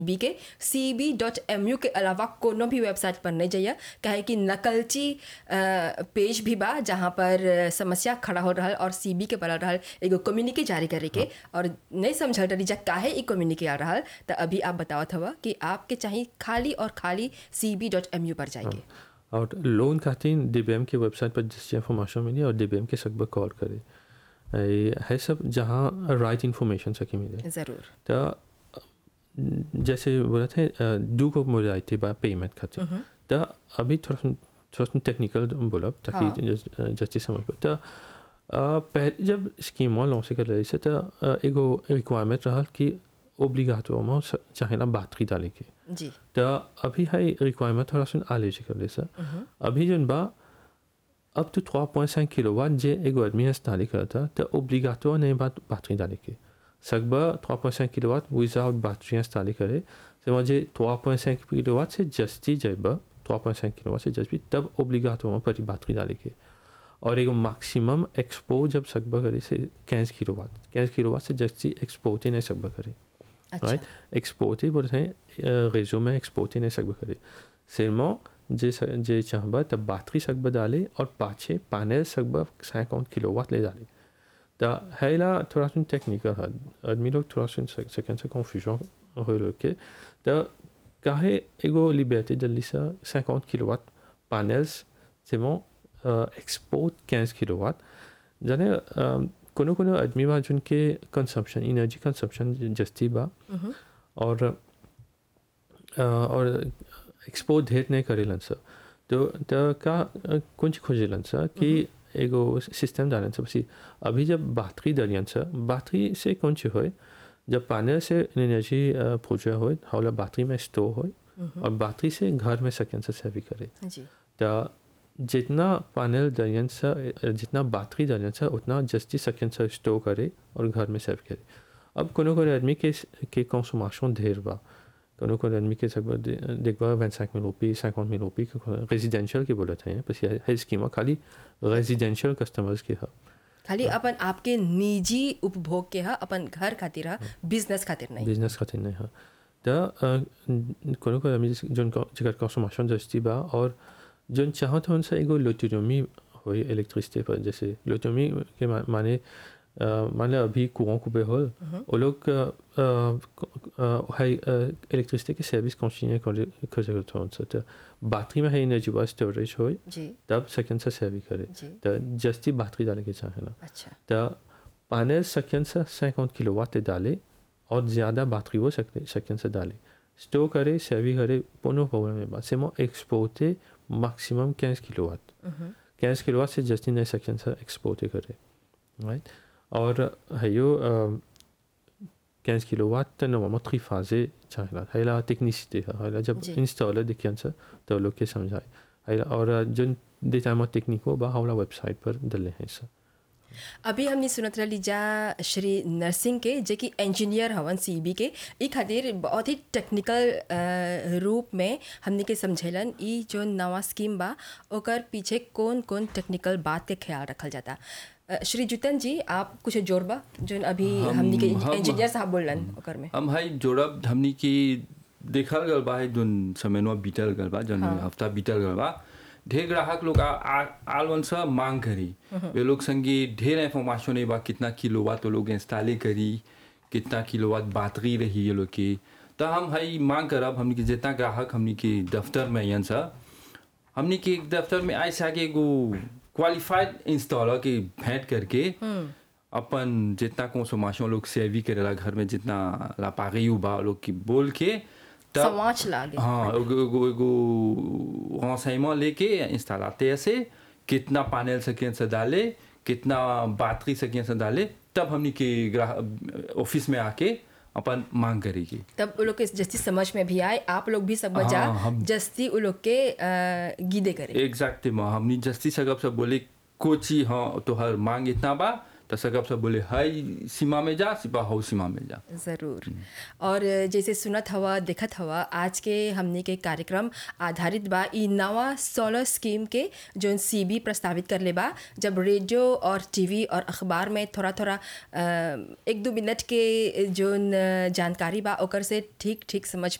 B K C B dot M U के अलावा कोनो भी वेबसाइट पर नहीं जाइए काहे कि नकलची अ, पेज भी बा जहाँ पर अ, समस्या खड़ा हो रहल और सी बी के पड़ल रहल एगो कम्युनिके जारी करे के और नहीं समझल रही जा काहे ई कम्युनिके आ रहल तो अभी आप बतावत हवा कि आपके चाहिए खाली और खाली C B dot M U पर जाएंगे और लोन खातिर डीबीएम की वेबसाइट पर जिससे इन्फॉर्मेशन मिली और डीबीएम के सकबर कॉल करे ये है सब जहाँ राइट इन्फॉर्मेशन सकी मिले ज़रूर तो जैसे बोला थे दू को मुझे आई थी बा पेमेंट खातिर तो अभी थोड़ा सा थोड़ा सा टेक्निकल बोला ताकि जस्टी समझ पाए तो पहले जब स्कीम लॉन्च से कर रही से तो अ, एगो रिक्वायरमेंट रहा कि ओब्लिगाटो में चाहेला बातरी डाले के जी तो अभी है रिक्वायरमेंट थोड़ा सा आले से कर ले सर अभी जन बा अब तो 3.5 किलोवाट जे एगो आदमी इंस्टॉल करता तो ओब्लिगाटो नहीं बात बैटरी डाले के सकबा 3.5 किलोवाट विदाउट बैटरी इंस्टॉल करे से मुझे 3.5 किलोवाट से जस्ती जब 3.5 किलोवाट से जस्ती तब ओब्लिगाटो में परी बैटरी डाले के और एगो मैक्सिमम एक्सपो जब सकबा करे से 15 किलोवाट 15 किलोवाट से जस्ती एक्सपोर्ट ही नहीं सकबा करे अच्छा राइट एक्सपोर्ट ही बोलते हैं रेजो में एक्सपोर्ट ही नहीं सकबा करे सिर्मा जे स- जे चाहबा तब बैटरी सकबा डाले और पाछे पैनल सकबा 50 किलोवाट ले डाले तो है ला थोड़ा सा टेक्निकल है आदमी लोग थोड़ा सा सेकंड से कंफ्यूजन हो रखे तो काहे एगो लिबर्टी जल्दी से 50 kilowatt panels c'est bon export 15 kilowatt जाने अ, कोनो कोनो आदमी बा जिनके कंजम्पशन एनर्जी कंजम्पशन जस्ती बा और अ, और एक्सपोर्ट ढेर नहीं करेलन सर तो तो का अ, कुछ खोजेलन सर कि एगो सिस्टम डालन सर बसी अभी जब बैटरी डालियन सर बैटरी से कौन चीज होए जब पैनल से एनर्जी प्रोड्यूस होए हौला बैटरी में स्टोर होए और बैटरी से घर में सेकेंड से सेवी करे जी तो जितना पैनल दरियन से जितना बैटरी दरियन से उतना जस्ती सेकेंड से स्टोर करे और घर में सेव करे अब कोनो कोनो आदमी के के कंसोमेशन ढेर बा कोनो कोनो आदमी के सब देखबा 25 मिल रुपये 50 मिल रुपये के रेजिडेंशियल के बोलते हैं बस ये है स्कीम खाली रेजिडेंशियल कस्टमर्स के है खाली अपन आपके निजी उपभोग के हा अपन घर खातिर हा बिजनेस खातिर नहीं बिजनेस खातिर नहीं है तो कोनो कोनो आदमी जोन जगह कंसोमेशन जस्ती बा और जोन चाहत हो उनसे एगो लोटोमी हो इलेक्ट्रिसिटी पर जैसे लोटोमी के मा- माने अ, मान लो अभी कुआं कुबे हो वो लोग अ, अ, है इलेक्ट्रिसिटी की सर्विस कंटिन्यू कर कर सकते हो उनसे तो बैटरी में है एनर्जी बा स्टोरेज हो जी तब सेकेंड से सर्विस करे जी तो जस्ती बैटरी डाले के चाहे ना अच्छा तो पैनल सेकेंड से 50 किलोवाट डाले और ज़्यादा बैटरी वो सकते सेकेंड से डाले स्टोर करे सेवी करे पुनः प्रॉब्लम में बात सेमो एक्सपोर्ट मैक्सिमम 15 किलोवाट 15 किलोवाट से जस्ट इन सेकेंड से एक्सपोर्ट करे राइट और है यो quinze किलोवाट normalement triphasé चाहिए है ला टेक्निसिटी है है ला जब जी। इंस्टॉलर देखिए से तो लोग के समझाए है ला और जो डेटा में टेक्निक हो बा हमारा वेबसाइट पर डले हैं सर अभी हमने सुनत रही जा श्री नरसिंह के जे कि इंजीनियर हवन सीबी के ई खातिर बहुत ही टेक्निकल अ, रूप में हमने के समझेलन ई जो नवा स्कीम बा ओकर पीछे कौन कौन टेक्निकल बात के ख्याल रखल जाता अ, श्री जुतन जी आप कुछ जोड़बा जो अभी हम- हमने के हम- इंजीनियर साहब बोलन ओकर में हम हाई जोड़ब हमनी की देखल गल बा है जोन समयनवा बीतल गल बा जोन हफ्ता बीतल गल बा ढेर ग्राहक लोग आ- आ- आलवन से मांग करी वे लोग संगे ढेर इंफॉर्मेशन है बा कितना किलोवाट वो लोग इंस्टॉले करी कितना किलोवाट बैटरी रही ये लोग की तो हम हाई मांग करब हमनी के जितना ग्राहक हमनी के दफ्तर में अयन सा हमनी के एक दफ्तर में आए आके एगो क्वालिफाइड इंस्टॉलर के भेंट करके अपन जितना कंसोमेशन लोग सेवी करेला घर में जितना लापागी बा लोग की बोल के तब समाज लागे हाँ एगो एगो एगो renseignement लेके इंस्टॉलाते से कितना पैनल सकें से डाले कितना बैटरी सकें से डाले तब हमनी के ग्राहक ऑफिस में आके अपन मांग करेगी तब वो लोग के जस्ती समझ में भी आए आप लोग भी सब बजा हाँ, हम- जस्ती वो लोग के अ, गीदे करे एग्जैक्टली हमनी जस्ती सकब से बोले कोची हाँ तो हर मांग इतना बा तो सकब सब बोले हाई सीमा में जा सिपा हाउ सीमा में जा ज़रूर और जैसे सुनत हवा देखत हवा आज के हमने के कार्यक्रम आधारित बा ई नवा सोलर स्कीम के जोन सीबी प्रस्तावित कर ले बा जब रेडियो और टीवी और अखबार में थोड़ा थोड़ा अ, एक दो मिनट के जोन अ, जानकारी बा ओकर से ठीक ठीक समझ